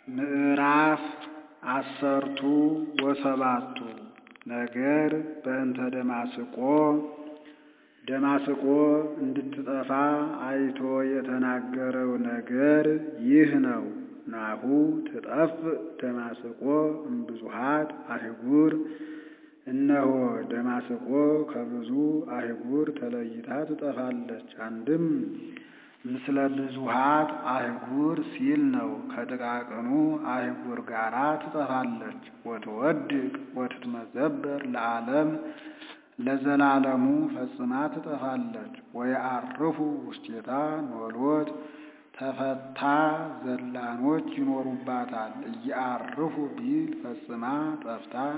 ምዕራፍ አሰርቱ ወሰባቱ ነገር በእንተ ደማስቆ ደማስቆ እንድትጠፋ አይቶ የተናገረው ነገር ይህ ነው። ናሁ ትጠፍእ ደማስቆ እምብዙኃት አህጉር እነሆ ደማስቆ ከብዙ አህጉር ተለይታ ትጠፋለች። አንድም ምስለ ብዙኃት አህጉር ሲል ነው። ከጥቃቅኑ አህጉር ጋራ ትጠፋለች። ወትወድቅ ወትትመዘበር ለዓለም ለዘላለሙ ፈጽማ ትጠፋለች። ወየዐርፉ ውስቴታ ኖሎት ተፈታ ዘላኖች ይኖሩባታል። እየዐርፉ ቢል ፈጽማ ጠፍታ